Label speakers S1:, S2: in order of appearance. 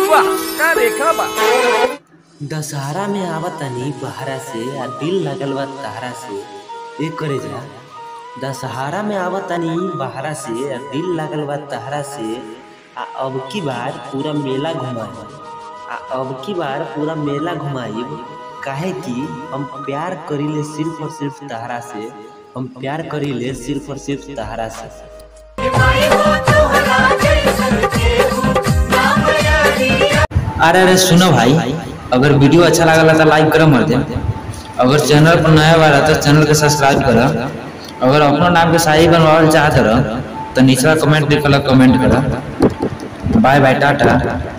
S1: वाह का रेखा बा
S2: दशहरा में आवत तनी बहरा से आ दिल लगल बा तहरा से ए करे जा दशहरा में आवत तनी बहरा से आ दिल लगल बा तहरा से आ अब की बार पूरा मेला घुमाई आ अब की बार पूरा मेला घुमाई काहे कि हम प्यार करीले सिर्फ और सिर्फ तहरा से हम प्यार करीले सिर्फ और सिर्फ तहरा से
S3: अरे अरे सुनो भाई अगर वीडियो अच्छा लगला तो लाइक करो मर दे अगर चैनल पर नया बार तो चैनल के सब्सक्राइब करो अगर अपनो नाम के शाही बनवावल चाहत रह तो निचला कमेंट लिखल कमेंट करो बाय बाय टाटा